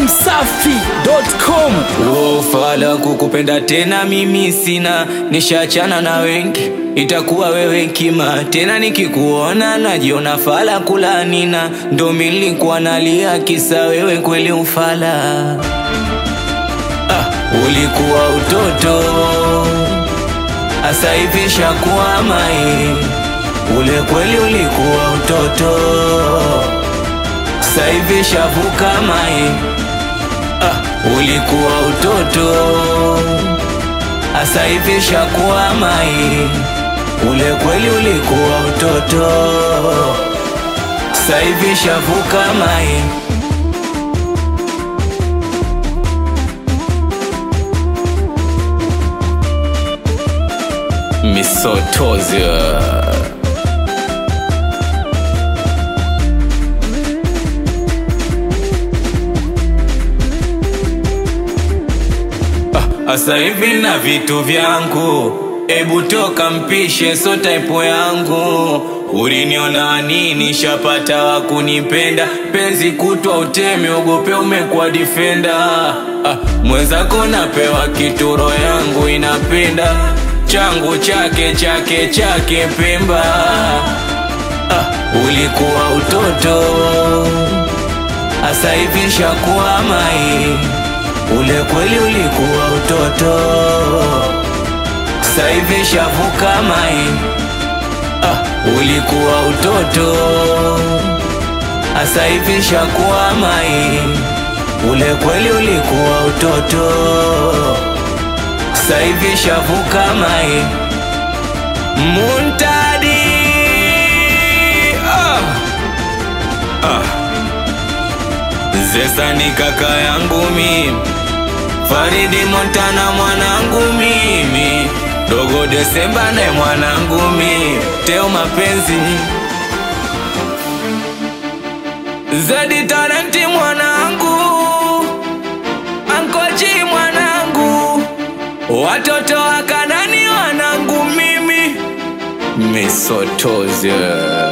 dachimsafi.com Ufala kukupenda tena mimi sina, nishachana na wengi, itakuwa wewe kima tena. Nikikuona najiona fala kulanina, ndo milikuwa nalia kisa wewe kweli ufala. Ah, ulikuwa utoto asa hivi shakuwa mai, ule kweli ulikuwa utoto sasa hivi shavuka mai Ah, ulikuwa utoto asa hivi shakuwa mai, ule kweli ulikuwa utoto, sasa hivi shavuka mai. Misotozi Asa hivi na vitu vyangu, ebu toka mpishe, so type yangu. Uliniona nini? Shapata wa kunipenda, penzi kutwa utemi, ogope umekuwa defender. Ah, mwenzako napewa kituro, yangu inapenda changu chake chake chake Pemba. Ah, ulikuwa utoto, asa hivi shakuwa mai Ule kweli ulikuwa utoto, sasa hivi shavuka mai. Ah, ulikuwa utoto, sasa hivi shakuwa mai. Ule kweli ulikuwa utoto, sasa hivi shavuka mai. Muntadi ah. Ah. Zesa ni kaka yangu mimi Faridi Montana mwanangu mimi, Dogo Desemba naye mwanangu mimi, Teo mapenzi Zedi Talenti mwanangu, Ankoji mwanangu, watoto wa Kanani wanangu mimi, Misotozi